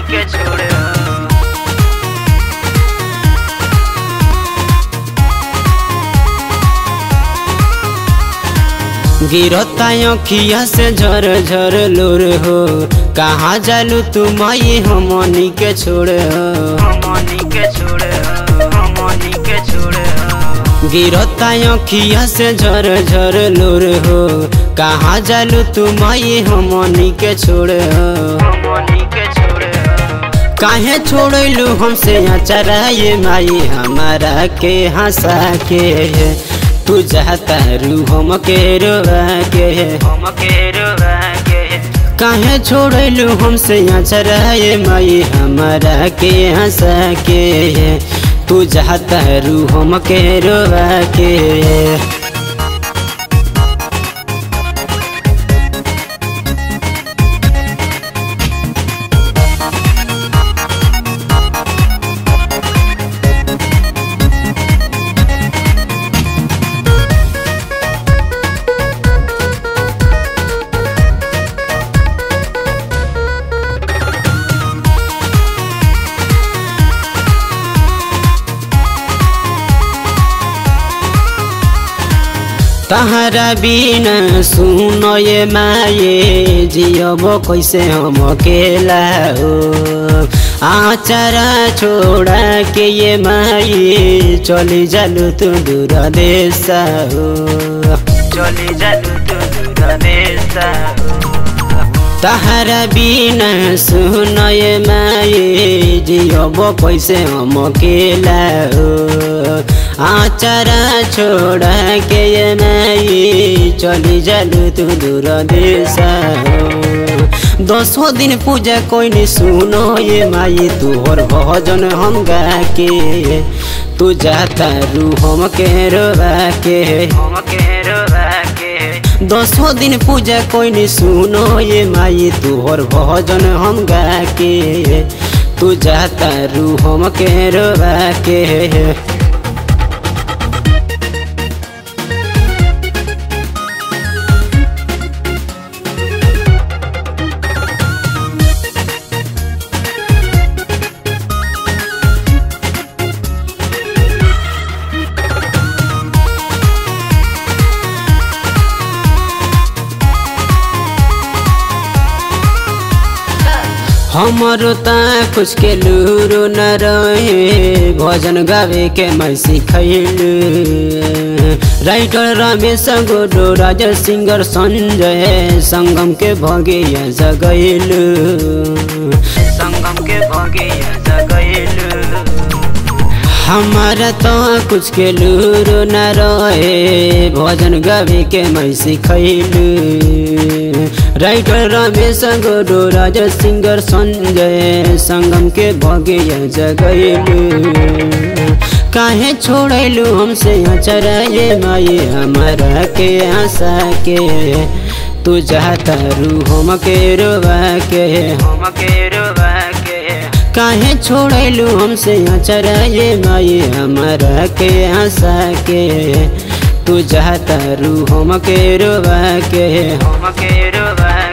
के छोड़ गिरता अखिया से झर झर लोर हो कहाँ जालू तू माई हमनी के छोड़ हमनी के छोड़ हमनी के छोड़ गिरता अखिया से झर झर लोर हो कहाँ जालू तू माई हमनी के छोड़ हमनी के छोड़ काहे छोड़लू हमसे अचरा ये माई हमारा के हंसा के तू जाता रू हम के रोवा के हम के रोवा के काहे छोड़लू हमसे अचरा ये माई हमारा के हंसा के तू जाता रू हम के रोवा के तहरा बिना सुन ये माये जियब कैसे हम अकेला हो आचारा छोड़ा के ये माये चली जालू तू दूर देश हो चली जालू तू दूर देश तहरा बिना सुन ये माये जियब कैसे हम अकेला हो आचारा छोड़ा के ये माई चली जालू तू दूर देश हो दसो दिन पूजा कोई नहीं सुनो ये माई तोहर भजन हम गा के तू जाता रू हम के रोवा के हम के रोवा के दसो दिन पूजा कोई नहीं सुनो ये माई तोहर भजन हम गा के तू जाता रू हम के रोवा के हमारो ता कुछ के लूरो न रहे भजन गावे के मैं सिखैलू राइटर रमेश गोडो राजा सिंगर संजय संगम के भगिया जगैलू संगम के भगे जगैलू हमारा तो कुछ के लूरो न रहे भजन गावे के मैं सिखैलू राइटर रमेश गोडो राजा सिंगर संजय संगम के भगिया जगैलू काहे छोड़लू हमसे अचरा ये माई हमारा के आशा के तू जाता रू हम के रोवा के हम के रोवा के काहे छोड़लू हमसे अचरा ये माई हमारा के आशा के तू जाता रू हम के रोवा के हम के रोवा